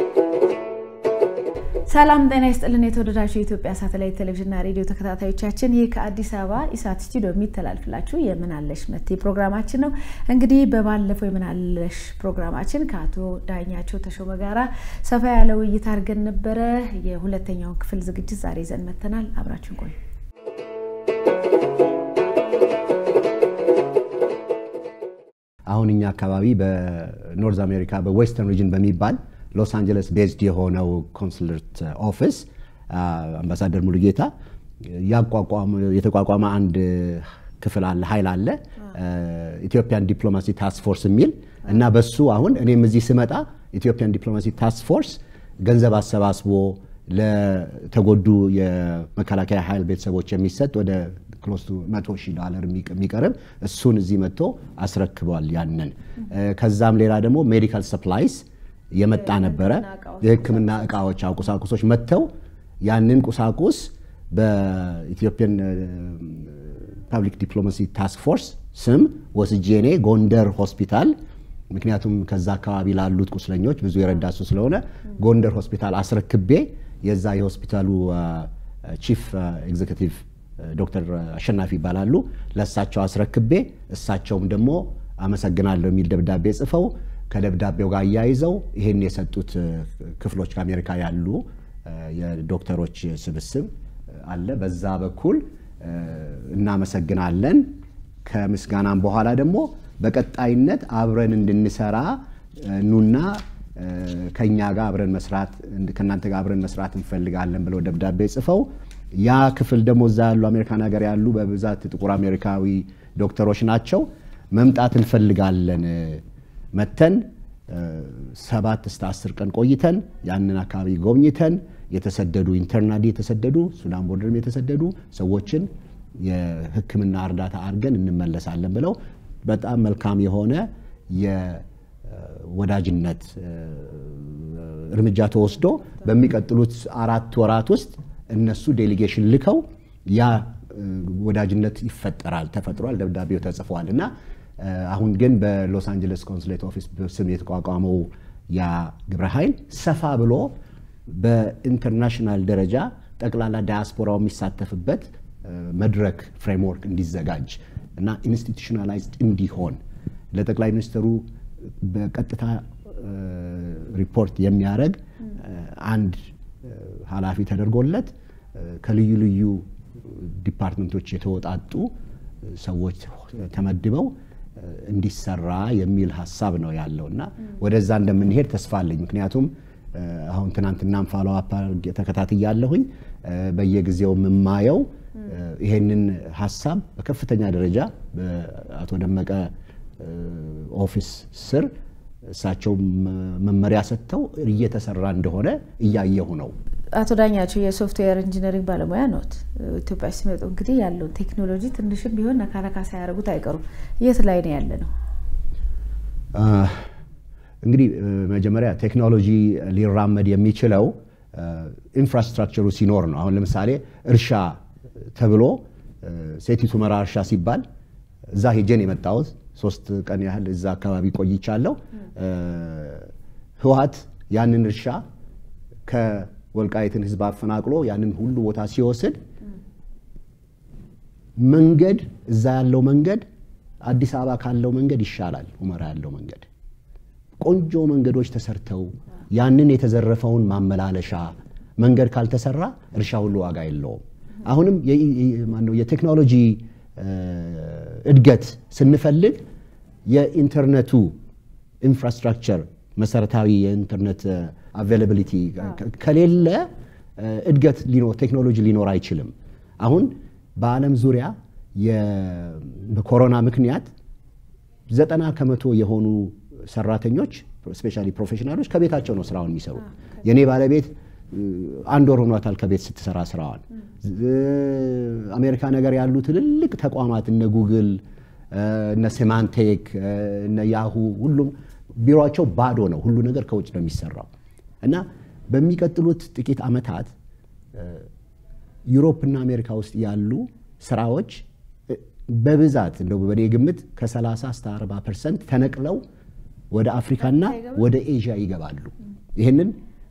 ሰላም ጤና ይስጥልን። የተወደዳችሁ የኢትዮጵያ ሳተላይት ቴሌቪዥንና ሬዲዮ ተከታታዮቻችን ይህ ከአዲስ አበባ ኢሳት ስቱዲዮ የሚተላልፍላችሁ የምናለሽ መቴ ፕሮግራማችን ነው። እንግዲህ በባለፈው የምናለሽ ፕሮግራማችን ከአቶ ዳኛቸው ተሾመ ጋራ ሰፋ ያለ ውይይት አድርገን ነበረ። የሁለተኛውን ክፍል ዝግጅት ዛሬ ይዘን መተናል። አብራችን ቆዩ። አሁን እኛ አካባቢ በኖርዝ አሜሪካ በዌስተርን ሪጅን በሚባል ሎስ አንጀለስ ቤዝድ የሆነው ኮንስለርት ኦፊስ አምባሳደር ሙሉጌታ የተቋቋመ አንድ ክፍል አለ ኃይል አለ ኢትዮጵያን ዲፕሎማሲ ታስክ ፎርስ የሚል እና በሱ አሁን እኔም እዚህ ስመጣ ኢትዮጵያን ዲፕሎማሲ ታስክ ፎርስ ገንዘብ አሰባስቦ ለተጎዱ የመከላከያ ኃይል ቤተሰቦች የሚሰጥ ወደ ክሎስ ቱ መቶ ሺህ ዶላር የሚቀርብ እሱን እዚህ መጥቶ አስረክቧል። ያንን ከዛም ሌላ ደግሞ ሜዲካል ሰፕላይስ የመጣ ነበረ። የሕክምና እቃዎች ቁሳቁሶች መጥተው ያንን ቁሳቁስ በኢትዮጵያን ፐብሊክ ዲፕሎማሲ ታስክ ፎርስ ስም ወስጄ እኔ ጎንደር ሆስፒታል ምክንያቱም ከዛ አካባቢ ላሉት ቁስለኞች ብዙ የረዳሱ ስለሆነ ጎንደር ሆስፒታል አስረክቤ የዛ የሆስፒታሉ ቺፍ ኤግዜኪቲቭ ዶክተር አሸናፊ ይባላሉ። ለእሳቸው አስረክቤ እሳቸውም ደግሞ አመሰግናለሁ የሚል ደብዳቤ ጽፈው ከደብዳቤው ጋር አያይዘው ይህን የሰጡት ክፍሎች ከአሜሪካ ያሉ የዶክተሮች ስብስብ አለ። በዛ በኩል እናመሰግናለን። ከምስጋናም በኋላ ደግሞ በቀጣይነት አብረን እንድንሰራ ኑና ከኛ ጋር አብረን መስራት ከእናንተ ጋር አብረን መስራት እንፈልጋለን ብለው ደብዳቤ ጽፈው ያ ክፍል ደግሞ እዛ ያሉ አሜሪካን ሀገር ያሉ በብዛት ጥቁር አሜሪካዊ ዶክተሮች ናቸው። መምጣት እንፈልጋለን መተን ሰባት እስከ አስር ቀን ቆይተን ያንን አካባቢ ጎብኝተን የተሰደዱ ኢንተርናሊ የተሰደዱ ሱዳን ቦርደርም የተሰደዱ ሰዎችን የሕክምና እርዳታ አድርገን እንመለሳለን ብለው በጣም መልካም የሆነ የወዳጅነት እርምጃ ተወስዶ በሚቀጥሉት አራት ወራት ውስጥ እነሱ ዴሊጌሽን ልከው ያ ወዳጅነት ይፈጠራል፣ ተፈጥሯል፣ ደብዳቤው ተጽፏል እና አሁን ግን በሎስ አንጀለስ ኮንስሌት ኦፊስ ስም የተቋቋመው ያ ግብረ ኃይል ሰፋ ብሎ በኢንተርናሽናል ደረጃ ጠቅላላ ዳያስፖራው የሚሳተፍበት መድረክ ፍሬምወርክ እንዲዘጋጅ እና ኢንስቲቱሽናላይዝድ እንዲሆን ለጠቅላይ ሚኒስትሩ በቀጥታ ሪፖርት የሚያደርግ አንድ ኃላፊ ተደርጎለት ከልዩ ልዩ ዲፓርትመንቶች የተወጣጡ ሰዎች ተመድበው እንዲሰራ የሚል ሀሳብ ነው ያለው እና ወደዛ እንደምንሄድ ተስፋ አለኝ። ምክንያቱም አሁን ትናንትናም ፋሎ አፕ ተከታትያለሁኝ። በየጊዜው የምማየው ይሄንን ሀሳብ በከፍተኛ ደረጃ በአቶ ደመቀ ኦፊስ ስር እሳቸው መመሪያ ሰጥተው እየተሰራ እንደሆነ እያየሁ ነው። አቶ ዳኛቸው የሶፍትዌር ኢንጂነሪንግ ባለሙያ ኖት። ኢትዮጵያ ሲመጡ እንግዲህ ያለውን ቴክኖሎጂ ትንሽም ቢሆን ነካነካ ሳያደርጉት አይቀሩም። የት ላይ ነው ያለ ነው? እንግዲህ መጀመሪያ ቴክኖሎጂ ሊራመድ የሚችለው ኢንፍራስትራክቸሩ ሲኖር ነው። አሁን ለምሳሌ እርሻ ተብሎ ሴቲት ሁመራ እርሻ ሲባል እዛ ሄጄን የመጣሁት ሶስት ቀን ያህል እዛ አካባቢ ቆይቻለሁ። ህወሓት ያንን እርሻ ከወልቃይትን ህዝብ አፈናቅሎ ያንን ሁሉ ቦታ ሲወስድ መንገድ እዛ ያለው መንገድ አዲስ አበባ ካለው መንገድ ይሻላል። ሁመራ ያለው መንገድ ቆንጆ መንገዶች ተሰርተው ያንን የተዘረፈውን ማመላለሻ መንገድ ካልተሰራ እርሻ ሁሉ ዋጋ የለውም። አሁንም የቴክኖሎጂ እድገት ስንፈልግ የኢንተርኔቱ ኢንፍራስትራክቸር መሰረታዊ የኢንተርኔት አቬይላቢሊቲ ከሌለ እድገት ቴክኖሎጂ ሊኖር አይችልም። አሁን በዓለም ዙሪያ በኮሮና ምክንያት ዘጠና ከመቶ የሆኑ ሰራተኞች ስፔሻሊ ፕሮፌሽናሎች ከቤታቸው ነው ስራውን የሚሰሩት። የእኔ ባለቤት አንድ ወር ሆኗታል ከቤት ስትሰራ ስራዋን። አሜሪካ ነገር ያሉ ትልልቅ ተቋማት እነ ጉግል፣ እነ ሴማንቴክ፣ እነ ያሁ ሁሉም ቢሮቸው ባዶ ነው። ሁሉ ነገር ከውጭ ነው የሚሰራው እና በሚቀጥሉት ጥቂት ዓመታት ዩሮፕና አሜሪካ ውስጥ ያሉ ስራዎች በብዛት እንደው በኔ ግምት ከ30 እስከ 40 ፐርሰንት ተነቅለው ወደ አፍሪካና ወደ ኤዥያ ይገባሉ። ይህንን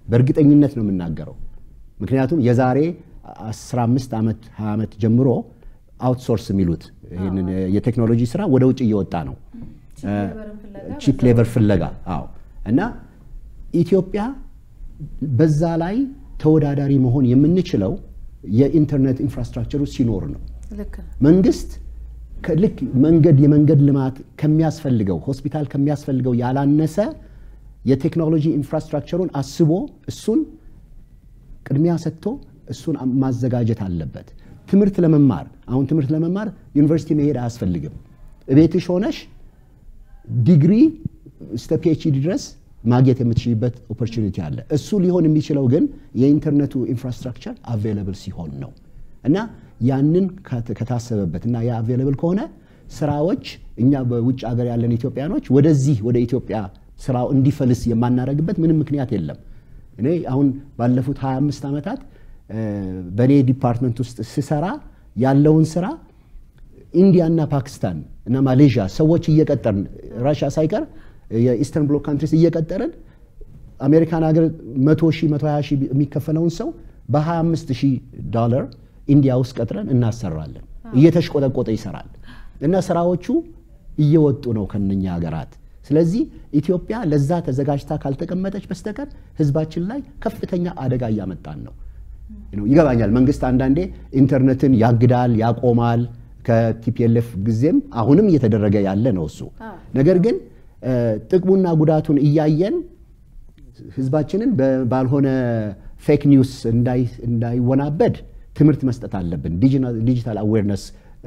በእርግጠኝነት ነው የምናገረው። ምክንያቱም የዛሬ 15 ዓመት 20 ዓመት ጀምሮ አውትሶርስ የሚሉት ይህንን የቴክኖሎጂ ስራ ወደ ውጭ እየወጣ ነው። ቺፕ ሌበር ፍለጋ አዎ። እና ኢትዮጵያ በዛ ላይ ተወዳዳሪ መሆን የምንችለው የኢንተርኔት ኢንፍራስትራክቸሩ ሲኖር ነው። መንግስት ልክ መንገድ የመንገድ ልማት ከሚያስፈልገው ሆስፒታል ከሚያስፈልገው ያላነሰ የቴክኖሎጂ ኢንፍራስትራክቸሩን አስቦ እሱን ቅድሚያ ሰጥቶ እሱን ማዘጋጀት አለበት። ትምህርት ለመማር አሁን ትምህርት ለመማር ዩኒቨርሲቲ መሄድ አያስፈልግም። እቤትሽ ሆነሽ ዲግሪ እስከ ፒኤችዲ ድረስ ማግኘት የምትችልበት ኦፖርቹኒቲ አለ። እሱ ሊሆን የሚችለው ግን የኢንተርኔቱ ኢንፍራስትራክቸር አቬይለብል ሲሆን ነው እና ያንን ከታሰበበት እና ያ አቬይለብል ከሆነ ስራዎች እኛ በውጭ ሀገር ያለን ኢትዮጵያኖች ወደዚህ ወደ ኢትዮጵያ ስራው እንዲፈልስ የማናደርግበት ምንም ምክንያት የለም። እኔ አሁን ባለፉት 25 ዓመታት በእኔ ዲፓርትመንት ውስጥ ስሰራ ያለውን ስራ ኢንዲያና ፓኪስታን እና ማሌዥያ ሰዎች እየቀጠርን ራሽያ ሳይቀር የኢስተርን ብሎክ ካንትሪስ እየቀጠርን አሜሪካን ሀገር 100 ሺህ 120 ሺህ የሚከፈለውን ሰው በ25 ሺህ ዶላር ኢንዲያ ውስጥ ቀጥረን እናሰራለን። እየተሽቆጠቆጠ ይሰራል እና ስራዎቹ እየወጡ ነው ከነኛ ሀገራት። ስለዚህ ኢትዮጵያ ለዛ ተዘጋጅታ ካልተቀመጠች በስተቀር ህዝባችን ላይ ከፍተኛ አደጋ እያመጣን ነው። ይገባኛል። መንግስት አንዳንዴ ኢንተርኔትን ያግዳል፣ ያቆማል። ከቲፒኤልኤፍ ጊዜም አሁንም እየተደረገ ያለ ነው እሱ። ነገር ግን ጥቅሙና ጉዳቱን እያየን ህዝባችንን ባልሆነ ፌክ ኒውስ እንዳይወናበድ ትምህርት መስጠት አለብን። ዲጂታል አዌርነስ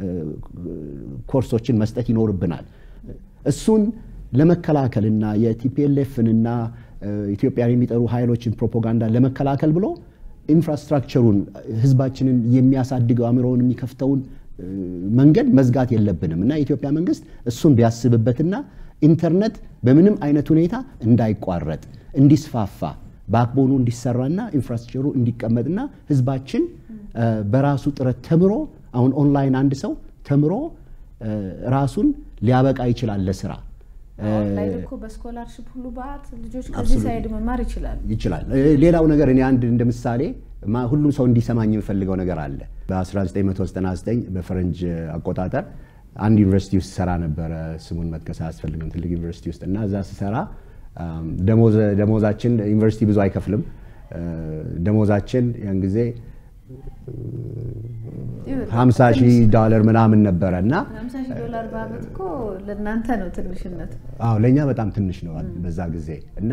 ኮርሶችን መስጠት ይኖርብናል። እሱን ለመከላከልና የቲፒኤልኤፍንና ኢትዮጵያን የሚጠሩ ኃይሎችን ፕሮፓጋንዳ ለመከላከል ብሎ ኢንፍራስትራክቸሩን ህዝባችንን የሚያሳድገው አእምሮውን የሚከፍተውን መንገድ መዝጋት የለብንም እና የኢትዮጵያ መንግስት እሱን ቢያስብበትና ኢንተርኔት በምንም አይነት ሁኔታ እንዳይቋረጥ እንዲስፋፋ ባክቦኑ እንዲሰራና ኢንፍራስትራክቸሩ እንዲቀመጥና ህዝባችን በራሱ ጥረት ተምሮ አሁን ኦንላይን አንድ ሰው ተምሮ ራሱን ሊያበቃ ይችላል ለስራ ኦንላይን እኮ በስኮላርሽፕ ሁሉ በአት ልጆች ከዚህ ሳይድ መማር ይችላሉ ይችላል። ሌላው ነገር እኔ አንድ እንደ ምሳሌ ሁሉም ሰው እንዲሰማኝ የምፈልገው ነገር አለ። በ1999 በፈረንጅ አቆጣጠር አንድ ዩኒቨርሲቲ ውስጥ ሰራ ነበረ። ስሙን መጥቀስ አያስፈልግም። ትልቅ ዩኒቨርሲቲ ውስጥ እና እዛ ስሰራ ደሞዛችን ዩኒቨርሲቲ ብዙ አይከፍልም። ደሞዛችን ያን ጊዜ 50 ሺህ ዶላር ምናምን ነበረ እና 50 ሺህ ዶላር በአመት እኮ ለእናንተ ነው ትንሽነቱ። አዎ ለእኛ በጣም ትንሽ ነው በዛ ጊዜ እና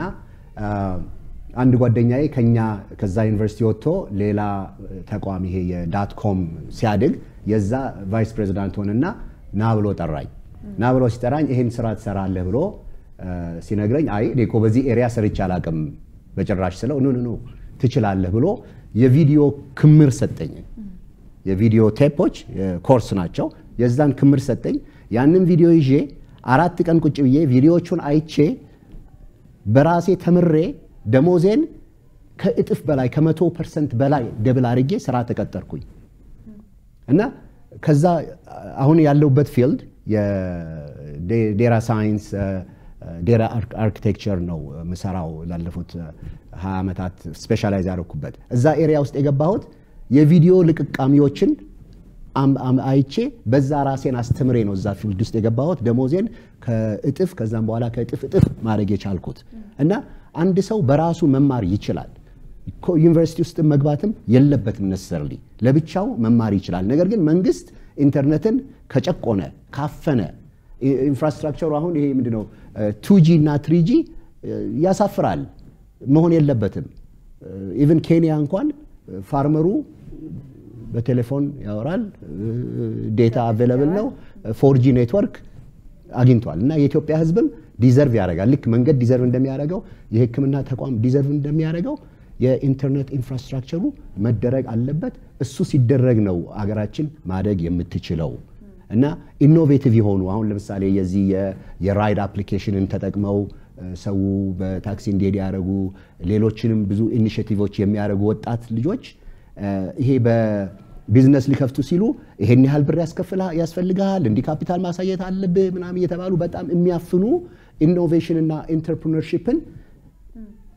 አንድ ጓደኛዬ ከኛ ከዛ ዩኒቨርሲቲ ወጥቶ ሌላ ተቋም ይሄ የዳት ኮም ሲያድግ የዛ ቫይስ ፕሬዚዳንት ሆነና ና ብሎ ጠራኝ። ና ብሎ ሲጠራኝ ይሄን ስራ ትሰራለህ ብሎ ሲነግረኝ አይ እኔ እኮ በዚህ ኤሪያ ሰርቼ አላውቅም በጭራሽ ስለው ኑ ኑ ትችላለህ ብሎ የቪዲዮ ክምር ሰጠኝ። የቪዲዮ ቴፖች ኮርስ ናቸው። የዛን ክምር ሰጠኝ። ያንን ቪዲዮ ይዤ አራት ቀን ቁጭ ብዬ ቪዲዮዎቹን አይቼ በራሴ ተምሬ ደሞዜን ከእጥፍ በላይ ከመቶ ፐርሰንት በላይ ደብል አድርጌ ስራ ተቀጠርኩኝ እና ከዛ አሁን ያለሁበት ፊልድ የዴራ ሳይንስ ዴራ አርኪቴክቸር ነው ምሰራው ላለፉት ሀያ ዓመታት ስፔሻላይዝ ያደረኩበት እዛ ኤሪያ ውስጥ የገባሁት የቪዲዮ ልቅቃሚዎችን አይቼ በዛ ራሴን አስተምሬ ነው እዛ ፊልድ ውስጥ የገባሁት ደሞዜን ከእጥፍ ከዛም በኋላ ከእጥፍ እጥፍ ማድረግ የቻልኩት እና አንድ ሰው በራሱ መማር ይችላል። ዩኒቨርሲቲ ውስጥ መግባትም የለበትም ነሰርሊ ለብቻው መማር ይችላል። ነገር ግን መንግስት ኢንተርኔትን ከጨቆነ ካፈነ ኢንፍራስትራክቸሩ አሁን ይሄ ምንድነው ቱጂ እና ትሪጂ ያሳፍራል፣ መሆን የለበትም። ኢቨን ኬንያ እንኳን ፋርመሩ በቴሌፎን ያወራል፣ ዴታ አቬለብል ነው፣ ፎርጂ ኔትወርክ አግኝቷል። እና የኢትዮጵያ ህዝብም ዲዘርቭ ያደርጋል። ልክ መንገድ ዲዘርቭ እንደሚያደርገው የሕክምና ተቋም ዲዘርቭ እንደሚያደርገው የኢንተርኔት ኢንፍራስትራክቸሩ መደረግ አለበት። እሱ ሲደረግ ነው አገራችን ማደግ የምትችለው። እና ኢኖቬቲቭ የሆኑ አሁን ለምሳሌ የዚህ የራይድ አፕሊኬሽንን ተጠቅመው ሰው በታክሲ እንዲሄድ ያደረጉ ሌሎችንም ብዙ ኢኒሽቲቮች የሚያደርጉ ወጣት ልጆች ይሄ በቢዝነስ ሊከፍቱ ሲሉ ይሄን ያህል ብር ያስፈልግሃል፣ እንዲህ ካፒታል ማሳየት አለብህ ምናምን እየተባሉ በጣም የሚያፍኑ ኢኖቬሽን እና ኢንተርፕርነርሺፕን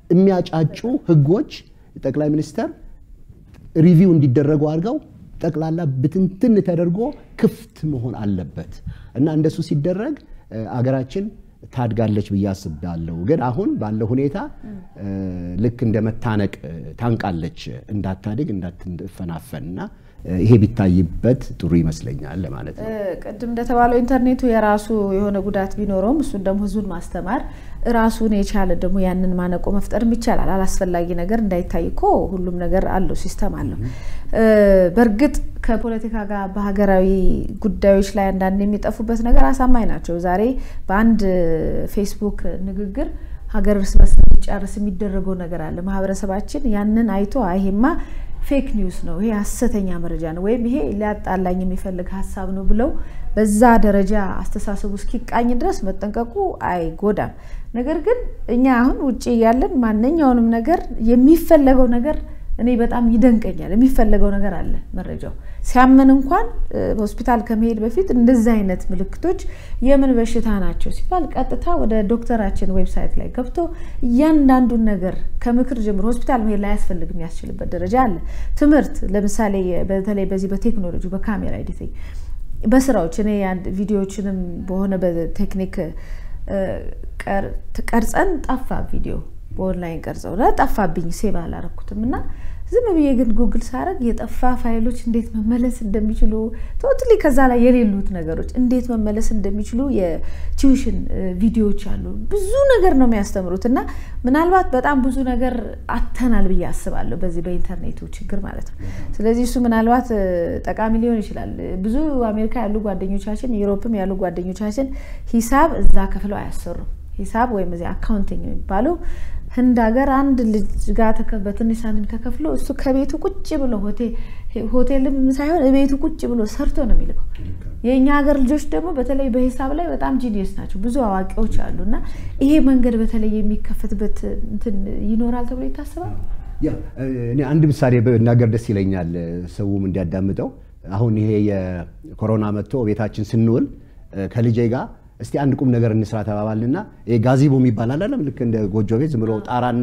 የሚያጫጩ ህጎች ጠቅላይ ሚኒስተር ሪቪው እንዲደረጉ አድርገው ጠቅላላ ብትንትን ተደርጎ ክፍት መሆን አለበት እና እንደሱ ሲደረግ አገራችን ታድጋለች ብዬ አስባለሁ። ግን አሁን ባለው ሁኔታ ልክ እንደ መታነቅ ታንቃለች፣ እንዳታድግ እንዳትፈናፈን እና ይሄ ቢታይበት ጥሩ ይመስለኛል ለማለት ነው። ቅድም እንደተባለው ኢንተርኔቱ የራሱ የሆነ ጉዳት ቢኖረውም እሱን ደግሞ ህዝቡን ማስተማር ራሱን የቻለ ደግሞ ያንን ማነቆ መፍጠርም ይቻላል። አላስፈላጊ ነገር እንዳይታይ እኮ ሁሉም ነገር አለው፣ ሲስተም አለው። በእርግጥ ከፖለቲካ ጋር በሀገራዊ ጉዳዮች ላይ አንዳንድ የሚጠፉበት ነገር አሳማኝ ናቸው። ዛሬ በአንድ ፌስቡክ ንግግር ሀገር እርስ በርስ እንዲጨርስ የሚደረገው ነገር አለ። ማህበረሰባችን ያንን አይቶ አይሄማ ፌክ ኒውስ ነው፣ ይሄ ሀሰተኛ መረጃ ነው፣ ወይም ይሄ ሊያጣላኝ የሚፈልግ ሀሳብ ነው ብለው በዛ ደረጃ አስተሳሰቡ እስኪቃኝ ድረስ መጠንቀቁ አይጎዳም። ነገር ግን እኛ አሁን ውጭ ያለን ማንኛውንም ነገር የሚፈለገው ነገር እኔ በጣም ይደንቀኛል። የሚፈለገው ነገር አለ መረጃው ሲያመን እንኳን ሆስፒታል ከመሄድ በፊት እንደዚህ አይነት ምልክቶች የምን በሽታ ናቸው ሲባል ቀጥታ ወደ ዶክተራችን ዌብሳይት ላይ ገብቶ እያንዳንዱን ነገር ከምክር ጀምሮ ሆስፒታል መሄድ ላይ ያስፈልግ የሚያስችልበት ደረጃ አለ። ትምህርት ለምሳሌ በተለይ በዚህ በቴክኖሎጂ በካሜራ ኤዲቲንግ በስራዎች እኔ ቪዲዮዎችንም በሆነ በቴክኒክ ቀርጸን ጠፋ ቪዲዮ በኦንላይን ቀርጸው ጠፋብኝ፣ ሴቭ አላረኩትም እና ዝም ብዬ ግን ጉግል ሳረግ የጠፋ ፋይሎች እንዴት መመለስ እንደሚችሉ ቶትሊ ከዛ ላይ የሌሉት ነገሮች እንዴት መመለስ እንደሚችሉ የቲዩሽን ቪዲዮዎች አሉ። ብዙ ነገር ነው የሚያስተምሩት እና ምናልባት በጣም ብዙ ነገር አተናል ብዬ አስባለሁ በዚህ በኢንተርኔቱ ችግር ማለት ነው። ስለዚህ እሱ ምናልባት ጠቃሚ ሊሆን ይችላል። ብዙ አሜሪካ ያሉ ጓደኞቻችን፣ ዩሮፕም ያሉ ጓደኞቻችን ሂሳብ እዛ ከፍለው አያሰሩም። ሂሳብ ወይም እዚህ አካውንቲንግ የሚባለው ህንድ ሀገር አንድ ልጅ ጋር በትንሽ ሳንቲም ተከፍሎ እሱ ከቤቱ ቁጭ ብሎ ሆቴልም ሳይሆን ቤቱ ቁጭ ብሎ ሰርቶ ነው የሚልከው። የእኛ ሀገር ልጆች ደግሞ በተለይ በሂሳብ ላይ በጣም ጂኒየስ ናቸው፣ ብዙ አዋቂዎች አሉ እና ይሄ መንገድ በተለይ የሚከፈትበት እንትን ይኖራል ተብሎ ይታሰባል። እኔ አንድ ምሳሌ ብናገር ደስ ይለኛል፣ ሰውም እንዲያዳምጠው። አሁን ይሄ የኮሮና መጥቶ ቤታችን ስንውል ከልጄ ጋር እስቲ አንድ ቁም ነገር እንስራ ተባባልና ጋዚቦ የሚባል አላለም። ልክ እንደ ጎጆ ቤት ዝም ብሎ ጣራና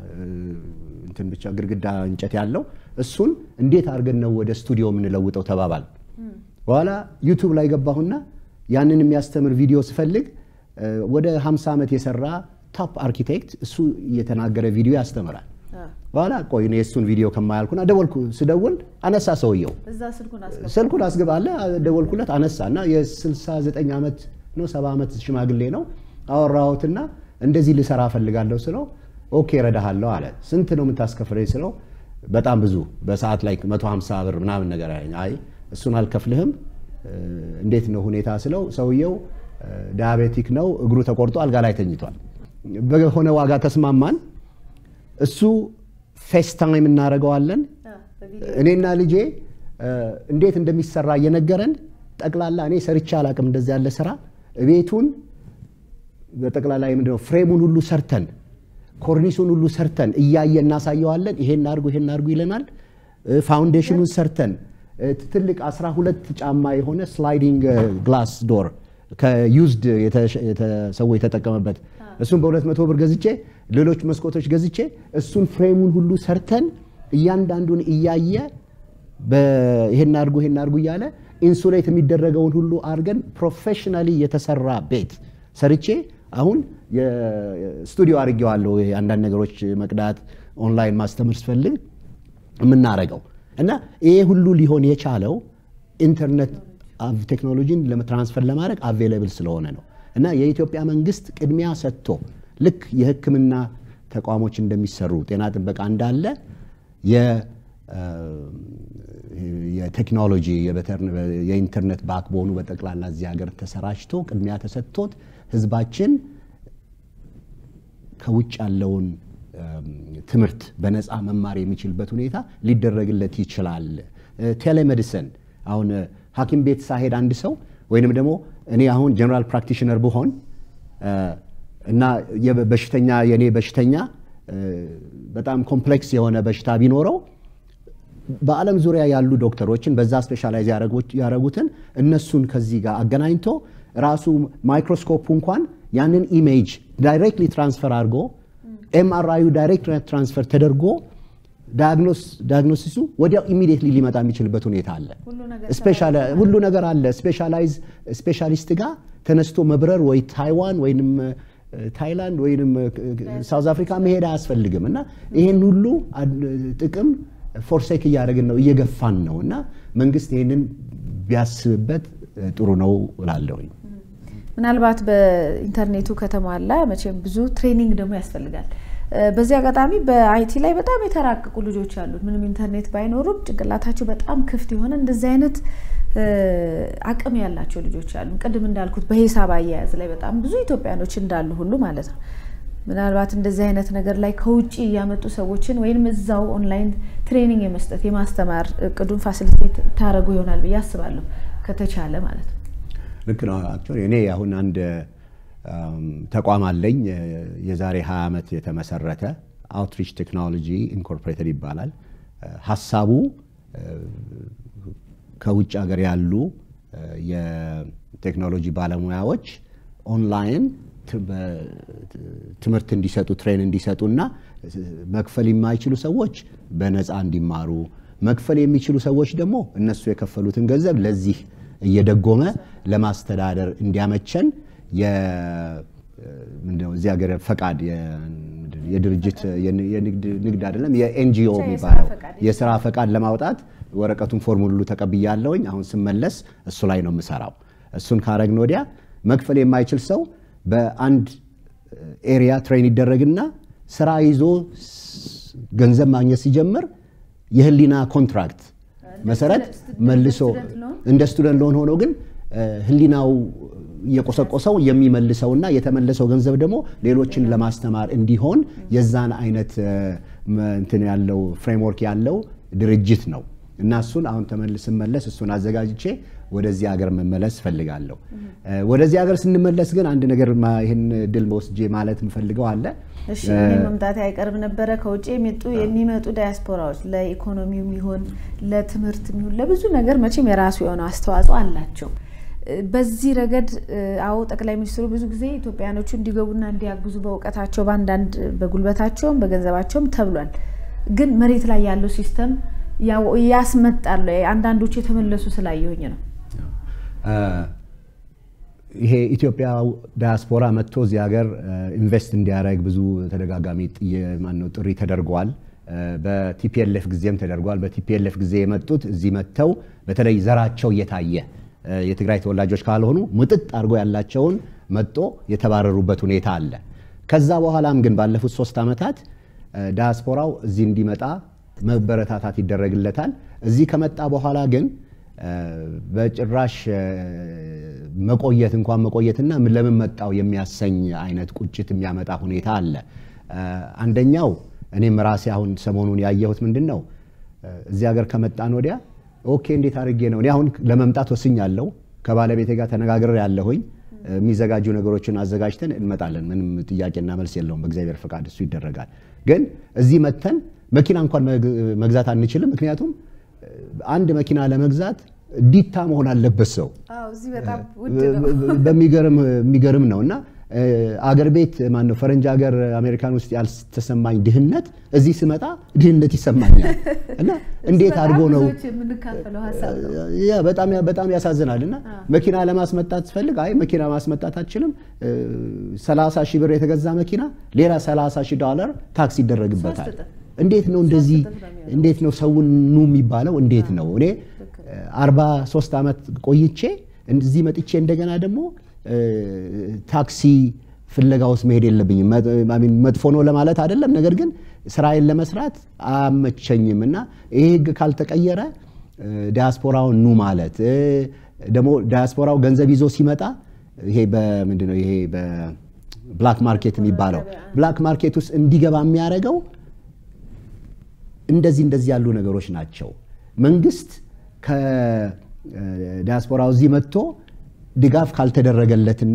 እንትን ብቻ ግድግዳ እንጨት ያለው እሱን እንዴት አድርገን ነው ወደ ስቱዲዮ የምንለውጠው ተባባል። በኋላ ዩቱብ ላይ ገባሁና ያንን የሚያስተምር ቪዲዮ ስፈልግ ወደ 50 ዓመት የሰራ ቶፕ አርኪቴክት እሱ እየተናገረ ቪዲዮ ያስተምራል። በኋላ ቆይ እኔ የእሱን ቪዲዮ ከማያልኩና ደወልኩ። ስደውል አነሳ ሰውየው ስልኩን አስገባለ። ደወልኩለት አነሳ እና የ69 ዓመት ነው ሰባ ዓመት ሽማግሌ ነው። አወራሁትና እንደዚህ ልሰራ እፈልጋለሁ ስለው ኦኬ እረዳሃለሁ አለ። ስንት ነው የምታስከፍለኝ ስለው በጣም ብዙ በሰዓት ላይ 150 ብር ምናምን ነገር አለኝ። አይ እሱን አልከፍልህም እንዴት ነው ሁኔታ ስለው ሰውየው ዲያቤቲክ ነው፣ እግሩ ተቆርጦ አልጋ ላይ ተኝቷል። በሆነ ዋጋ ተስማማን። እሱ ፌስ ታይም እናደርገዋለን። እኔና ልጄ እንዴት እንደሚሰራ እየነገረን ጠቅላላ እኔ ሰርቼ አላቅም እንደዚህ ያለ ስራ ቤቱን በጠቅላላ ምንድነው ፍሬሙን ሁሉ ሰርተን ኮርኒሱን ሁሉ ሰርተን እያየ እናሳየዋለን። ይሄን አድርጉ ይሄን አድርጉ ይለናል። ፋውንዴሽኑን ሰርተን ትልቅ 12 ጫማ የሆነ ስላይዲንግ ግላስ ዶር ከዩዝድ ሰው የተጠቀመበት እሱን በሁለት መቶ ብር ገዝቼ ሌሎች መስኮቶች ገዝቼ እሱን ፍሬሙን ሁሉ ሰርተን እያንዳንዱን እያየ ይሄን አድርጉ ይሄን አድርጉ እያለ ኢንሱሌት የሚደረገውን ሁሉ አድርገን ፕሮፌሽናሊ የተሰራ ቤት ሰርቼ አሁን ስቱዲዮ አድርጌዋለሁ። አንዳንድ ነገሮች መቅዳት፣ ኦንላይን ማስተምር ስፈልግ የምናረገው እና ይሄ ሁሉ ሊሆን የቻለው ኢንተርኔት ቴክኖሎጂን ለትራንስፈር ለማድረግ አቬይለብል ስለሆነ ነው እና የኢትዮጵያ መንግስት ቅድሚያ ሰጥቶ ልክ የሕክምና ተቋሞች እንደሚሰሩ ጤና ጥበቃ እንዳለ የቴክኖሎጂ የኢንተርኔት ባክቦኑ በጠቅላላ እዚህ ሀገር ተሰራጭቶ ቅድሚያ ተሰጥቶት ህዝባችን ከውጭ ያለውን ትምህርት በነፃ መማር የሚችልበት ሁኔታ ሊደረግለት ይችላል። ቴሌሜዲሲን አሁን ሐኪም ቤት ሳሄድ አንድ ሰው ወይንም ደግሞ እኔ አሁን ጀነራል ፕራክቲሽነር ብሆን እና በሽተኛ የእኔ በሽተኛ በጣም ኮምፕሌክስ የሆነ በሽታ ቢኖረው በዓለም ዙሪያ ያሉ ዶክተሮችን በዛ ስፔሻላይዝ ያደረጉትን እነሱን ከዚህ ጋር አገናኝቶ ራሱ ማይክሮስኮፕ እንኳን ያንን ኢሜጅ ዳይሬክትሊ ትራንስፈር አድርጎ ኤምአርአዩ ዳይሬክት ትራንስፈር ተደርጎ ዳያግኖሲሱ ወዲያው ኢሚዲየትሊ ሊመጣ የሚችልበት ሁኔታ አለ። ሁሉ ነገር አለ። ስፔሻላይዝ ስፔሻሊስት ጋር ተነስቶ መብረር ወይ ታይዋን ወይንም ታይላንድ ወይንም ሳውዝ አፍሪካ መሄድ አያስፈልግም እና ይህን ሁሉ ጥቅም ፎርሴክ እያደረግን ነው እየገፋን ነው እና መንግስት ይህንን ቢያስብበት ጥሩ ነው እላለሁኝ። ምናልባት በኢንተርኔቱ ከተሟላ መቼም ብዙ ትሬኒንግ ደግሞ ያስፈልጋል። በዚህ አጋጣሚ በአይቲ ላይ በጣም የተራቀቁ ልጆች አሉት። ምንም ኢንተርኔት ባይኖሩም ጭንቅላታቸው በጣም ክፍት የሆነ እንደዚህ አይነት አቅም ያላቸው ልጆች አሉ። ቅድም እንዳልኩት በሂሳብ አያያዝ ላይ በጣም ብዙ ኢትዮጵያኖች እንዳሉ ሁሉ ማለት ነው። ምናልባት እንደዚህ አይነት ነገር ላይ ከውጭ እያመጡ ሰዎችን ወይም እዛው ኦንላይን ትሬኒንግ የመስጠት የማስተማር እቅዱን ፋሲሊቴት ታደረጉ ይሆናል ብዬ አስባለሁ ከተቻለ ማለት ነው። ልክ ነው። አክቹዋሊ እኔ አሁን አንድ ተቋም አለኝ የዛሬ 20 ዓመት የተመሰረተ አውትሪች ቴክኖሎጂ ኢንኮርፖሬትድ ይባላል። ሀሳቡ ከውጭ ሀገር ያሉ የቴክኖሎጂ ባለሙያዎች ኦንላይን ትምህርት እንዲሰጡ ትሬን እንዲሰጡና መክፈል የማይችሉ ሰዎች በነፃ እንዲማሩ መክፈል የሚችሉ ሰዎች ደግሞ እነሱ የከፈሉትን ገንዘብ ለዚህ እየደጎመ ለማስተዳደር እንዲያመቸን ምንድነው እዚህ ሀገር ፈቃድ የድርጅት ንግድ አይደለም የኤንጂኦ የሚባለው የስራ ፈቃድ ለማውጣት ወረቀቱን ፎርሙን ሁሉ ተቀብያለሁኝ። አሁን ስመለስ እሱ ላይ ነው የምሰራው። እሱን ካረግን ወዲያ መክፈል የማይችል ሰው በአንድ ኤሪያ ትሬን ይደረግና ስራ ይዞ ገንዘብ ማግኘት ሲጀምር የህሊና ኮንትራክት መሰረት መልሶ እንደ ስቱደንት ሎን ሆኖ ግን ህሊናው እየቆሰቆሰው የሚመልሰውና የተመለሰው ገንዘብ ደግሞ ሌሎችን ለማስተማር እንዲሆን የዛን አይነት እንትን ያለው ፍሬምወርክ ያለው ድርጅት ነው እና እሱን አሁን ስመለስ እሱን አዘጋጅቼ ወደዚህ ሀገር መመለስ እፈልጋለሁ። ወደዚህ ሀገር ስንመለስ ግን አንድ ነገር ይህን ድል ወስጄ ማለት የምፈልገው አለ። እሺ መምጣት አይቀርም ነበረ። ከውጭ የሚመጡ የሚመጡ ዳያስፖራዎች ለኢኮኖሚው ይሁን ለትምህርት ይሁን ለብዙ ነገር መቼም የራሱ የሆነ አስተዋጽኦ አላቸው። በዚህ ረገድ አዎ ጠቅላይ ሚኒስትሩ ብዙ ጊዜ ኢትዮጵያኖቹ እንዲገቡና እንዲያግዙ በእውቀታቸው በአንዳንድ በጉልበታቸውም በገንዘባቸውም ተብሏል። ግን መሬት ላይ ያለው ሲስተም ያስመጣል። አንዳንዶቹ የተመለሱ ስላየሁኝ ነው። ይሄ ኢትዮጵያ ዳያስፖራ መጥቶ እዚህ ሀገር ኢንቨስት እንዲያደርግ ብዙ ተደጋጋሚ ማነው ጥሪ ተደርጓል። በቲፒኤልኤፍ ጊዜም ተደርጓል። በቲፒኤልኤፍ ጊዜ የመጡት እዚህ መጥተው በተለይ ዘራቸው እየታየ የትግራይ ተወላጆች ካልሆኑ ምጥጥ አድርጎ ያላቸውን መጦ የተባረሩበት ሁኔታ አለ። ከዛ በኋላም ግን ባለፉት ሶስት ዓመታት ዳያስፖራው እዚህ እንዲመጣ መበረታታት ይደረግለታል። እዚህ ከመጣ በኋላ ግን በጭራሽ መቆየት እንኳን መቆየትና ለምን መጣው የሚያሰኝ አይነት ቁጭት የሚያመጣ ሁኔታ አለ። አንደኛው እኔም ራሴ አሁን ሰሞኑን ያየሁት ምንድን ነው እዚህ ሀገር ከመጣን ወዲያ ኦኬ እንዴት አድርጌ ነው እኔ አሁን ለመምጣት ወስኛለሁ። ከባለቤቴ ጋር ተነጋግሬ ያለሁኝ የሚዘጋጁ ነገሮችን አዘጋጅተን እንመጣለን። ምንም ጥያቄና መልስ የለውም። በእግዚአብሔር ፈቃድ እሱ ይደረጋል። ግን እዚህ መተን መኪና እንኳን መግዛት አንችልም። ምክንያቱም አንድ መኪና ለመግዛት ዲታ መሆን አለበት ሰው በሚገርም ነው እና አገር ቤት ማነው ፈረንጅ ሀገር አሜሪካን ውስጥ ያልተሰማኝ ድህነት እዚህ ስመጣ ድህነት ይሰማኛል። እና እንዴት አድርጎ ነው በጣም ያሳዝናል። እና መኪና ለማስመጣት ስፈልግ አይ መኪና ማስመጣት አችልም፣ 30 ሺህ ብር የተገዛ መኪና ሌላ 30 ሺህ ዶላር ታክስ ይደረግበታል። እንዴት ነው እንደዚህ? እንዴት ነው ሰውን ኑ የሚባለው? እንዴት ነው እኔ 43 ዓመት ቆይቼ እዚህ መጥቼ እንደገና ደግሞ ታክሲ ፍለጋ ውስጥ መሄድ የለብኝም። መጥፎ ነው ለማለት አይደለም፣ ነገር ግን ስራዬን ለመስራት አመቸኝም እና ይሄ ህግ ካልተቀየረ ዲያስፖራውን ኑ ማለት ደግሞ ዲያስፖራው ገንዘብ ይዞ ሲመጣ ይሄ በምንድን ነው ይሄ በብላክ ማርኬት የሚባለው ብላክ ማርኬት ውስጥ እንዲገባ የሚያደርገው እንደዚህ እንደዚህ ያሉ ነገሮች ናቸው። መንግስት ከዲያስፖራው እዚህ መጥቶ ድጋፍ ካልተደረገለትና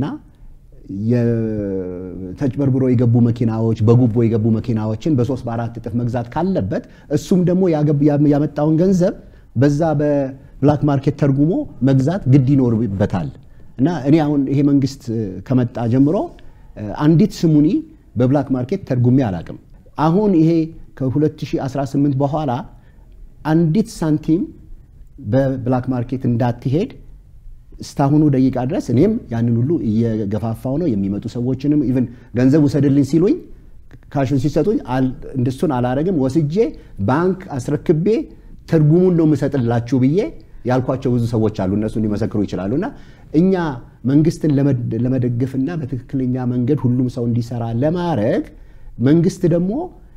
ተጭበርብሮ የገቡ መኪናዎች በጉቦ የገቡ መኪናዎችን በሶስት በአራት እጥፍ መግዛት ካለበት እሱም ደግሞ ያመጣውን ገንዘብ በዛ በብላክ ማርኬት ተርጉሞ መግዛት ግድ ይኖርበታል። እና እኔ አሁን ይሄ መንግስት ከመጣ ጀምሮ አንዲት ስሙኒ በብላክ ማርኬት ተርጉሜ አላቅም። አሁን ይሄ ከ2018 በኋላ አንዲት ሳንቲም በብላክ ማርኬት እንዳትሄድ እስካሁኑ ደቂቃ ድረስ እኔም ያንን ሁሉ እየገፋፋው ነው። የሚመጡ ሰዎችንም ኢቨን ገንዘብ ውሰድልኝ ሲሉኝ ካሹን ሲሰጡኝ እንደሱን አላረግም። ወስጄ ባንክ አስረክቤ ትርጉሙን ነው የምሰጥላችሁ ብዬ ያልኳቸው ብዙ ሰዎች አሉ። እነሱ ሊመሰክሩ ይችላሉ። እና እኛ መንግስትን ለመደገፍና በትክክለኛ መንገድ ሁሉም ሰው እንዲሰራ ለማድረግ መንግስት ደግሞ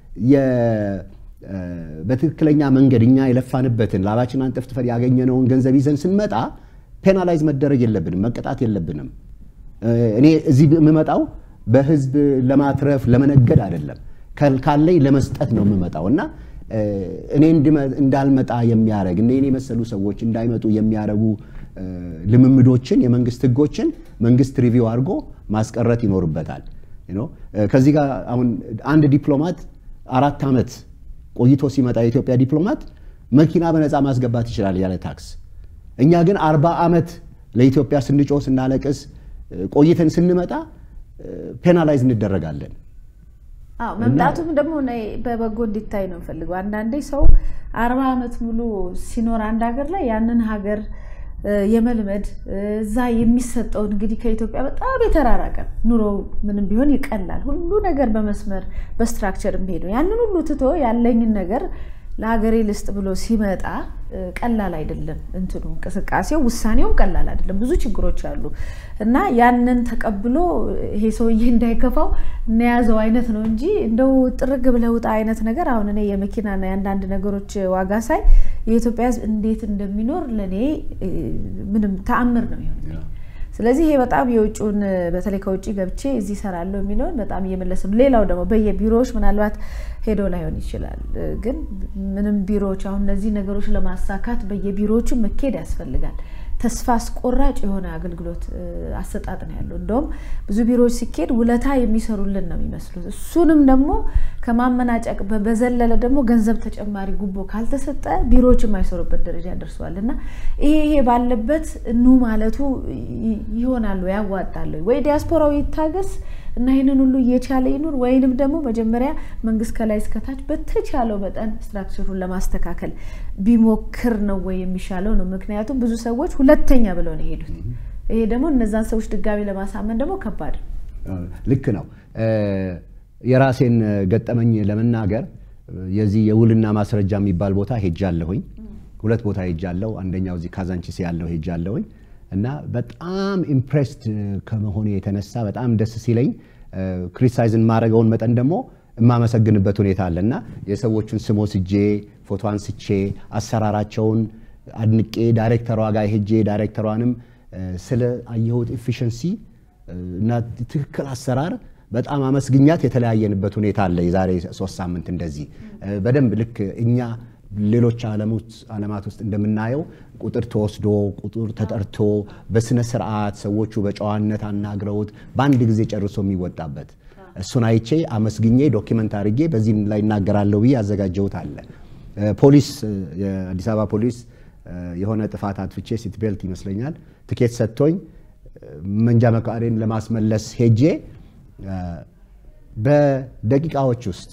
በትክክለኛ መንገድ እኛ የለፋንበትን ላባችን አንጠፍጥፈን ያገኘነውን ገንዘብ ይዘን ስንመጣ ፔናላይዝ መደረግ የለብንም፣ መቀጣት የለብንም። እኔ እዚህ የምመጣው በህዝብ ለማትረፍ ለመነገድ አይደለም፣ ካለኝ ለመስጠት ነው የምመጣው እና እኔ እንዳልመጣ የሚያደርግ እኔ የመሰሉ ሰዎች እንዳይመጡ የሚያደርጉ ልምምዶችን፣ የመንግስት ህጎችን መንግስት ሪቪው አድርጎ ማስቀረት ይኖርበታል። ከዚህ ጋር አሁን አንድ ዲፕሎማት አራት ዓመት ቆይቶ ሲመጣ የኢትዮጵያ ዲፕሎማት መኪና በነፃ ማስገባት ይችላል ያለ ታክስ። እኛ ግን አርባ ዓመት ለኢትዮጵያ ስንጮህ ስናለቅስ ቆይተን ስንመጣ ፔናላይዝ እንደረጋለን። መምጣቱም ደግሞ በበጎ እንዲታይ ነው ፈልገው። አንዳንዴ ሰው አርባ ዓመት ሙሉ ሲኖር አንድ ሀገር ላይ ያንን ሀገር የመልመድ እዛ የሚሰጠውን እንግዲህ ከኢትዮጵያ በጣም የተራራቀ ኑሮ ምንም ቢሆን ይቀላል። ሁሉ ነገር በመስመር በስትራክቸር የሚሄድ ነው። ያንን ሁሉ ትቶ ያለኝን ነገር ለሀገሬ ልስጥ ብሎ ሲመጣ ቀላል አይደለም። እንትኑ እንቅስቃሴው ውሳኔውም ቀላል አይደለም። ብዙ ችግሮች አሉ እና ያንን ተቀብሎ ይሄ ሰውዬ እንዳይከፋው እናያዘው አይነት ነው እንጂ እንደው ጥርግ ብለህ ውጣ አይነት ነገር አሁን እኔ የመኪናና የአንዳንድ ነገሮች ዋጋ ሳይ የኢትዮጵያ ሕዝብ እንዴት እንደሚኖር ለእኔ ምንም ተአምር ነው ይሆን። ስለዚህ ይሄ በጣም የውጭውን በተለይ ከውጭ ገብቼ እዚህ እሰራለሁ የሚለውን በጣም እየመለስ ነው። ሌላው ደግሞ በየቢሮዎች ምናልባት ሄዶ ላይሆን ይችላል፣ ግን ምንም ቢሮዎች አሁን እነዚህ ነገሮች ለማሳካት በየቢሮዎቹ መኬድ ያስፈልጋል። ተስፋ አስቆራጭ የሆነ አገልግሎት አሰጣጥ ነው ያለው። እንደውም ብዙ ቢሮዎች ሲኬድ ውለታ የሚሰሩልን ነው የሚመስሉት። እሱንም ደግሞ ከማመናጨቅ በዘለለ ደግሞ ገንዘብ ተጨማሪ ጉቦ ካልተሰጠ ቢሮዎች የማይሰሩበት ደረጃ ደርሰዋል። እና ይሄ ይሄ ባለበት ኑ ማለቱ ይሆናሉ ያዋጣሉ ወይ ዲያስፖራው ይታገስ እና ይህንን ሁሉ እየቻለ ይኑር ወይንም ደግሞ መጀመሪያ መንግስት ከላይ እስከታች በተቻለው መጠን ስትራክቸሩን ለማስተካከል ቢሞክር ነው ወይ የሚሻለው ነው። ምክንያቱም ብዙ ሰዎች ሁለተኛ ብለው ነው የሄዱት። ይሄ ደግሞ እነዛን ሰዎች ድጋሚ ለማሳመን ደግሞ ከባድ ነው። ልክ ነው። የራሴን ገጠመኝ ለመናገር የዚህ የውልና ማስረጃ የሚባል ቦታ ሄጃለሁኝ። ሁለት ቦታ ሄጃለሁ። አንደኛው እዚህ ካዛንቺስ ያለው ሄጃለሁኝ እና በጣም ኢምፕሬስድ ከመሆኔ የተነሳ በጣም ደስ ሲለኝ ክሪቲሳይዝን ማድረገውን መጠን ደግሞ የማመሰግንበት ሁኔታ አለ እና የሰዎቹን ስም ወስጄ ፎቶ አንስቼ አሰራራቸውን አድንቄ ዳይሬክተሯ ጋር ሄጄ ዳይሬክተሯንም ስለ አየሁት ኤፊሽንሲ እና ትክክል አሰራር በጣም አመስግኛት የተለያየንበት ሁኔታ አለ። የዛሬ ሶስት ሳምንት እንደዚህ በደንብ ልክ እኛ ሌሎች ዓለማት ውስጥ እንደምናየው ቁጥር ተወስዶ ቁጥር ተጠርቶ በስነ ስርዓት ሰዎቹ በጨዋነት አናግረውት በአንድ ጊዜ ጨርሶ የሚወጣበት እሱን አይቼ አመስግኜ ዶኪመንት አድርጌ በዚህ ላይ እናገራለሁ ብዬ ያዘጋጀሁት አለ። ፖሊስ የአዲስ አበባ ፖሊስ የሆነ ጥፋት አጥፍቼ ሲት ቤልት ይመስለኛል ትኬት ሰጥቶኝ መንጃ ፈቃዴን ለማስመለስ ሄጄ በደቂቃዎች ውስጥ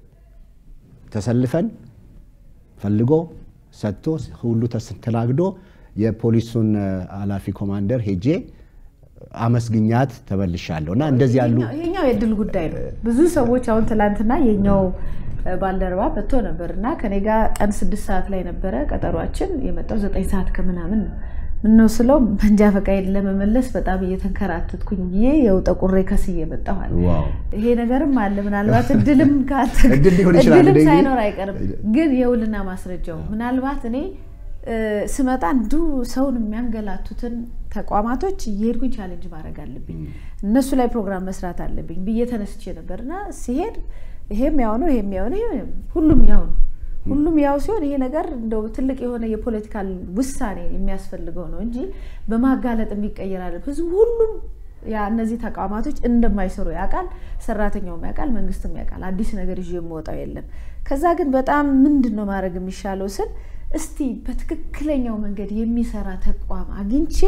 ተሰልፈን ፈልጎ ሰጥቶ ሁሉ ተስተናግዶ የፖሊሱን ኃላፊ ኮማንደር ሄጄ አመስግኛት ተመልሻለሁ። እና እንደዚህ ያሉ ይሄኛው የድል ጉዳይ ነው። ብዙ ሰዎች አሁን ትላንትና የኛው ባልደረባ መጥቶ ነበር እና ከኔ ጋር ቀን ስድስት ሰዓት ላይ ነበረ ቀጠሯችን። የመጣው ዘጠኝ ሰዓት ከምናምን ነው። ምነው ስለው መንጃ ፈቃዴን ለመመለስ በጣም እየተንከራተትኩኝ ብዬ የው ጠቁሬ ከስዬ መጣሁ አለ። ይሄ ነገርም አለ። ምናልባት እድልም እድልም ሳይኖር አይቀርም። ግን የውልና ማስረጃው ምናልባት እኔ ስመጣ እንዱ ሰውን የሚያንገላቱትን ተቋማቶች እየሄድኩኝ ቻሌንጅ ማድረግ አለብኝ፣ እነሱ ላይ ፕሮግራም መስራት አለብኝ ብዬ ተነስቼ ነበር እና ሲሄድ ይሄም ያው ነው፣ ይሄም ያው ነው፣ ሁሉም ያው ነው። ሁሉም ያው ሲሆን ይሄ ነገር እንደው ትልቅ የሆነ የፖለቲካል ውሳኔ የሚያስፈልገው ነው እንጂ በማጋለጥ የሚቀየር አለ። ህዝቡ ሁሉም ያ እነዚህ ተቋማቶች እንደማይሰሩ ያውቃል፣ ሰራተኛውም ያውቃል፣ መንግስትም ያውቃል። አዲስ ነገር ይዤ የምወጣው የለም። ከዛ ግን በጣም ምንድን ነው ማድረግ የሚሻለው ስል እስቲ በትክክለኛው መንገድ የሚሰራ ተቋም አግኝቼ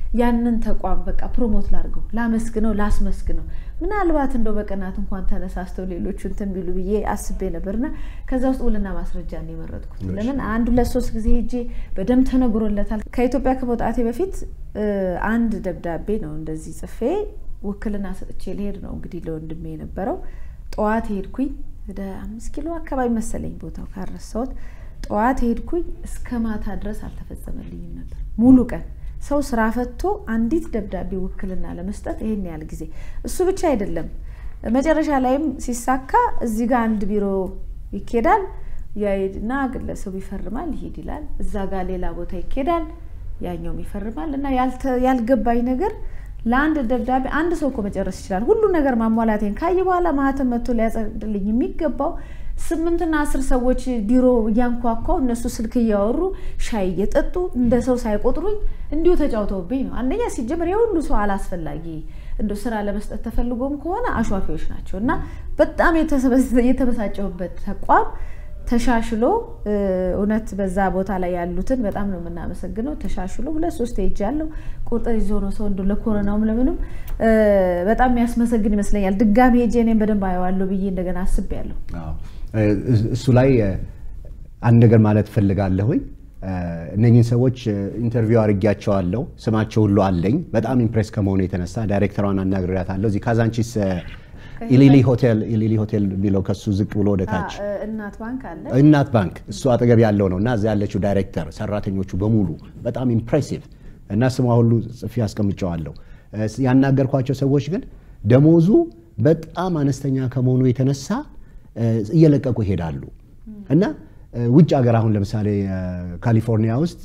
ያንን ተቋም በቃ ፕሮሞት ላድርገው፣ ላመስግነው፣ ላስመስግነው ምናልባት እንደው በቀናት እንኳን ተነሳስተው ሌሎቹ እንትን ቢሉ ብዬ አስቤ ነበርና ከዛ ውስጥ ውልና ማስረጃ ነው የመረጥኩት። ለምን አንድ ሁለት ሶስት ጊዜ ሄጄ በደንብ ተነግሮለታል። ከኢትዮጵያ ከመውጣቴ በፊት አንድ ደብዳቤ ነው እንደዚህ ጽፌ ውክልና ሰጥቼ ልሄድ ነው እንግዲህ ለወንድሜ የነበረው። ጠዋት ሄድኩኝ ወደ አምስት ኪሎ አካባቢ መሰለኝ ቦታው ካረሳሁት። ጠዋት ሄድኩኝ እስከ ማታ ድረስ አልተፈጸመልኝም ነበር ሙሉ ቀን ሰው ስራ ፈቶ አንዲት ደብዳቤ ውክልና ለመስጠት ይሄን ያህል ጊዜ። እሱ ብቻ አይደለም፣ መጨረሻ ላይም ሲሳካ እዚህ ጋር አንድ ቢሮ ይኬዳል፣ ያሄድና ግለሰቡ ይፈርማል፣ ይሄድ ይላል። እዛ ጋር ሌላ ቦታ ይኬዳል፣ ያኛውም ይፈርማል። እና ያልገባኝ ነገር ለአንድ ደብዳቤ አንድ ሰው እኮ መጨረስ ይችላል። ሁሉ ነገር ማሟላቴን ካየ በኋላ ማህተም መጥቶ ሊያጸድልኝ የሚገባው ስምንትና አስር ሰዎች ቢሮ እያንኳኳው እነሱ ስልክ እያወሩ ሻይ እየጠጡ እንደ ሰው ሳይቆጥሩኝ እንዲሁ ተጫውተውብኝ ነው። አንደኛ ሲጀምር የሁሉ ሰው አላስፈላጊ እንደ ስራ ለመስጠት ተፈልጎም ከሆነ አሿፊዎች ናቸው እና በጣም የተበሳጨሁበት ተቋም ተሻሽሎ እውነት በዛ ቦታ ላይ ያሉትን በጣም ነው የምናመሰግነው። ተሻሽሎ ሁለት ሶስት ሄጅ ያለው ቁጥር ይዞ ነው ሰው እንደ ለኮሮናውም ለምንም በጣም የሚያስመሰግን ይመስለኛል። ድጋሚ ሄጄ እኔም በደንብ አየዋለሁ ብዬ እንደገና አስቤያለሁ። እሱ ላይ አንድ ነገር ማለት እፈልጋለሁኝ። እነኝህን ሰዎች ኢንተርቪው አድርጊያቸዋለሁ። ስማቸው ሁሉ አለኝ። በጣም ኢምፕሬስ ከመሆኑ የተነሳ ዳይሬክተሯን አናግሬያታለሁ። እዚህ ካዛንቺስ ኢሊሊ ሆቴል ኢሊሊ ሆቴል የሚለው ከሱ ዝቅ ብሎ ወደ ታች እናት ባንክ አለ። እናት ባንክ እሱ አጠገብ ያለው ነው እና እዚያ ያለችው ዳይሬክተር ሰራተኞቹ በሙሉ በጣም ኢምፕሬሲቭ እና ስሟ ሁሉ ጽፌ አስቀምጨዋለሁ። ያናገርኳቸው ሰዎች ግን ደሞዙ በጣም አነስተኛ ከመሆኑ የተነሳ እየለቀቁ ይሄዳሉ እና ውጭ ሀገር አሁን ለምሳሌ ካሊፎርኒያ ውስጥ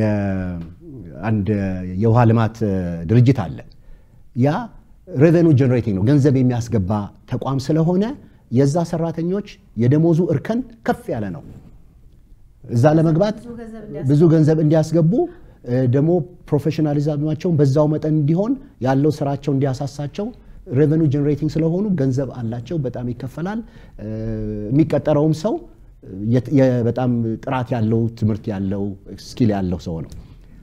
አንድ የውሃ ልማት ድርጅት አለ ያ ሬቨኑ ጀነሬቲንግ ነው፣ ገንዘብ የሚያስገባ ተቋም ስለሆነ የዛ ሰራተኞች የደሞዙ እርከን ከፍ ያለ ነው። እዛ ለመግባት ብዙ ገንዘብ እንዲያስገቡ ደግሞ ፕሮፌሽናሊዝማቸውን በዛው መጠን እንዲሆን ያለው ስራቸው እንዲያሳሳቸው ሬቨኑ ጀነሬቲንግ ስለሆኑ ገንዘብ አላቸው፣ በጣም ይከፈላል። የሚቀጠረውም ሰው በጣም ጥራት ያለው ትምህርት ያለው ስኪል ያለው ሰው ነው።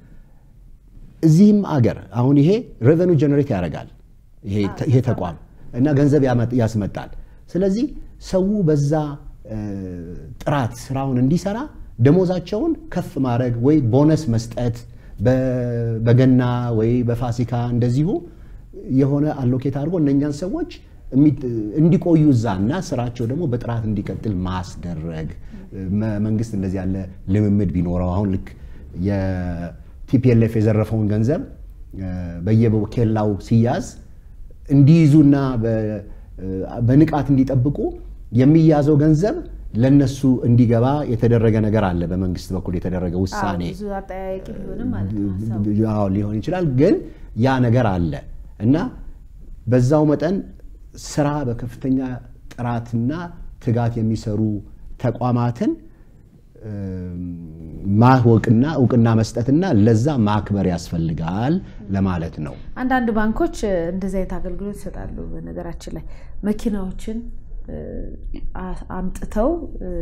እዚህም አገር አሁን ይሄ ሬቨኑ ጀነሬት ያደርጋል ይሄ ተቋም እና ገንዘብ ያስመጣል። ስለዚህ ሰው በዛ ጥራት ስራውን እንዲሰራ ደሞዛቸውን ከፍ ማድረግ ወይ ቦነስ መስጠት በገና ወይ በፋሲካ እንደዚሁ የሆነ አሎኬት አድርጎ እነኛን ሰዎች እንዲቆዩ እዛ እና ስራቸው ደግሞ በጥራት እንዲቀጥል ማስደረግ መንግስት እንደዚህ ያለ ልምምድ ቢኖረው አሁን ልክ የቲፒኤልኤፍ የዘረፈውን ገንዘብ በየኬላው ሲያዝ እንዲይዙና በንቃት እንዲጠብቁ የሚያዘው ገንዘብ ለነሱ እንዲገባ የተደረገ ነገር አለ። በመንግስት በኩል የተደረገ ውሳኔ ሊሆን ይችላል፣ ግን ያ ነገር አለ እና በዛው መጠን ስራ በከፍተኛ ጥራትና ትጋት የሚሰሩ ተቋማትን ማወቅና እውቅና መስጠትና ለዛ ማክበር ያስፈልጋል ለማለት ነው። አንዳንድ ባንኮች እንደዚህ አይነት አገልግሎት ይሰጣሉ። በነገራችን ላይ መኪናዎችን አምጥተው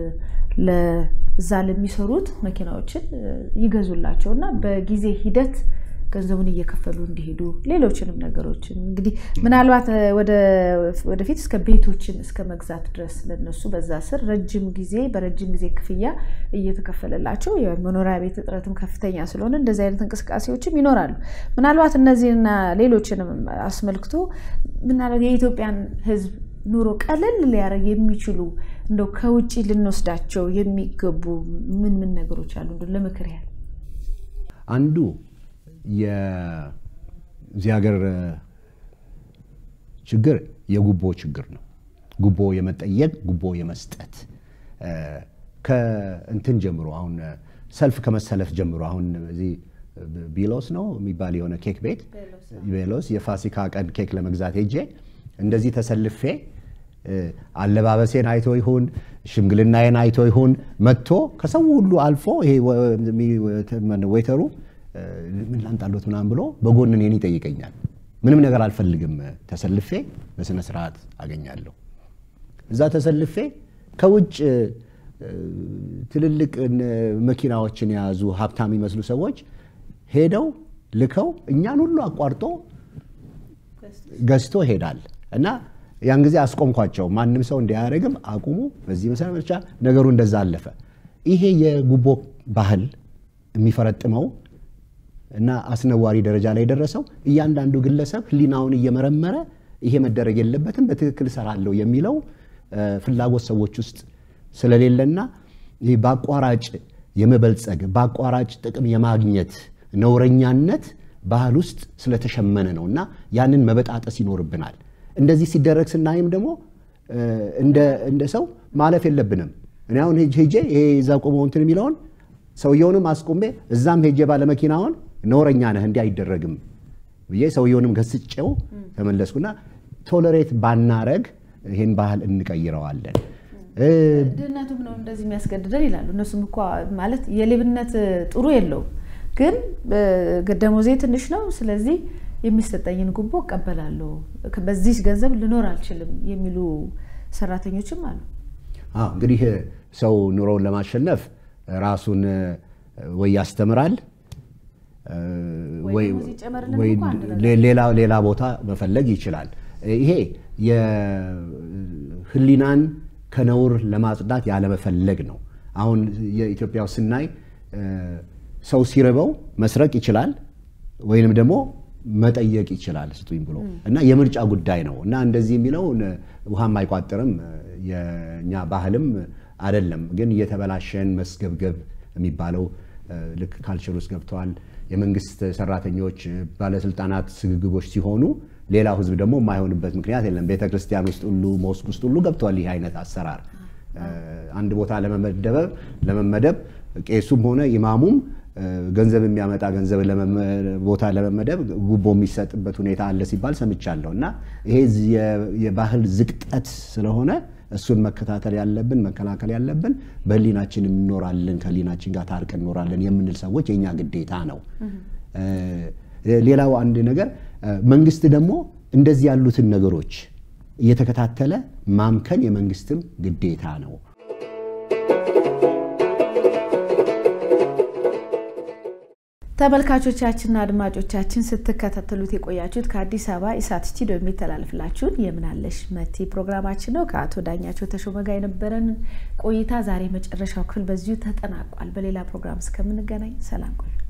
ለዛ ለሚሰሩት መኪናዎችን ይገዙላቸው እና በጊዜ ሂደት ገንዘቡን እየከፈሉ እንዲሄዱ ሌሎችንም ነገሮችን እንግዲህ ምናልባት ወደፊት እስከ ቤቶችን እስከ መግዛት ድረስ ለነሱ በዛ ስር ረጅም ጊዜ በረጅም ጊዜ ክፍያ እየተከፈለላቸው የመኖሪያ ቤት እጥረትም ከፍተኛ ስለሆነ እንደዚህ አይነት እንቅስቃሴዎችም ይኖራሉ። ምናልባት እነዚህና ሌሎችንም አስመልክቶ ምናልባት የኢትዮጵያን ሕዝብ ኑሮ ቀለል ሊያደርግ የሚችሉ እንደው ከውጭ ልንወስዳቸው የሚገቡ ምን ምን ነገሮች አሉ? ለምክር ያህል አንዱ የዚህ ሀገር ችግር የጉቦ ችግር ነው። ጉቦ የመጠየቅ ጉቦ የመስጠት ከእንትን ጀምሮ አሁን ሰልፍ ከመሰለፍ ጀምሮ አሁን እዚህ ቢሎስ ነው የሚባል የሆነ ኬክ ቤት ቤሎስ የፋሲካ ቀን ኬክ ለመግዛት ሄጄ እንደዚህ ተሰልፌ አለባበሴን አይቶ ይሁን ሽምግልናዬን አይቶ ይሁን መጥቶ ከሰው ሁሉ አልፎ ይሄ ዌተሩ ምን ላምጣሎት ምናምን ብሎ በጎን እኔን ይጠይቀኛል። ምንም ነገር አልፈልግም። ተሰልፌ በስነ ስርዓት አገኛለሁ። እዛ ተሰልፌ ከውጭ ትልልቅ መኪናዎችን የያዙ ሀብታም የሚመስሉ ሰዎች ሄደው ልከው እኛን ሁሉ አቋርጦ ገዝቶ ይሄዳል እና ያን ጊዜ አስቆምኳቸው። ማንም ሰው እንዲያደርግም አቁሙ። በዚህ መሰረት ብቻ ነገሩ እንደዛ አለፈ። ይሄ የጉቦ ባህል የሚፈረጥመው እና አስነዋሪ ደረጃ ላይ የደረሰው እያንዳንዱ ግለሰብ ሕሊናውን እየመረመረ ይሄ መደረግ የለበትም በትክክል እሰራለሁ የሚለው ፍላጎት ሰዎች ውስጥ ስለሌለና ይህ በአቋራጭ የመበልጸግ በአቋራጭ ጥቅም የማግኘት ነውረኛነት ባህል ውስጥ ስለተሸመነ ነው እና ያንን መበጣጠስ ይኖርብናል። እንደዚህ ሲደረግ ስናይም ደግሞ እንደ ሰው ማለፍ የለብንም። እኔ አሁን ሄጄ ይሄ እዛ ቆመው እንትን የሚለውን ሰውየውንም አስቆሜ እዛም ሄጄ ባለመኪናውን ነውረኛ ነህ እንዲህ አይደረግም ብዬ ሰውየውንም ገስጬው ተመለስኩና ቶለሬት ባናረግ ይህን ባህል እንቀይረዋለን። ድህነቱም ነው እንደዚህ የሚያስገድደን ይላሉ። እነሱም እኮ ማለት የሌብነት ጥሩ የለውም ግን ደሞዜ ትንሽ ነው፣ ስለዚህ የሚሰጠኝን ጉቦ እቀበላለሁ፣ በዚህ ገንዘብ ልኖር አልችልም የሚሉ ሰራተኞችም አሉ። እንግዲህ ሰው ኑሮውን ለማሸነፍ ራሱን ወይ ያስተምራል ወይ ሌላ ቦታ መፈለግ ይችላል። ይሄ የህሊናን ከነውር ለማጽዳት ያለመፈለግ ነው። አሁን የኢትዮጵያ ስናይ ሰው ሲርበው መስረቅ ይችላል ወይንም ደግሞ መጠየቅ ይችላል ስጡኝ ብሎ እና የምርጫ ጉዳይ ነው እና እንደዚህ የሚለው ውሃም አይቋጥርም የእኛ ባህልም አይደለም። ግን እየተበላሸን መስገብገብ የሚባለው ልክ ካልቸር ውስጥ ገብተዋል። የመንግስት ሰራተኞች፣ ባለስልጣናት ስግግቦች ሲሆኑ ሌላው ህዝብ ደግሞ የማይሆንበት ምክንያት የለም። ቤተክርስቲያን ውስጥ ሁሉ ሞስክ ውስጥ ሁሉ ገብተዋል ይህ አይነት አሰራር አንድ ቦታ ለመመደብ ቄሱም ሆነ ኢማሙም ገንዘብ የሚያመጣ ገንዘብ ቦታ ለመመደብ ጉቦ የሚሰጥበት ሁኔታ አለ ሲባል ሰምቻለሁ። እና ይሄ የባህል ዝቅጠት ስለሆነ እሱን መከታተል ያለብን መከላከል ያለብን በህሊናችን እንኖራለን ከህሊናችን ጋር ታርቀን እንኖራለን የምንል ሰዎች የእኛ ግዴታ ነው። ሌላው አንድ ነገር መንግስት ደግሞ እንደዚህ ያሉትን ነገሮች እየተከታተለ ማምከን የመንግስትም ግዴታ ነው። ተመልካቾቻችንና አድማጮቻችን ስትከታተሉት የቆያችሁት ከአዲስ አበባ ኢሳት ስቱዲዮ የሚተላለፍላችሁን የምናለሽ መቴ ፕሮግራማችን ነው። ከአቶ ዳኛቸው ተሾመ ጋር የነበረን ቆይታ ዛሬ መጨረሻው ክፍል በዚሁ ተጠናቋል። በሌላ ፕሮግራም እስከምንገናኝ ሰላም ቆዩ።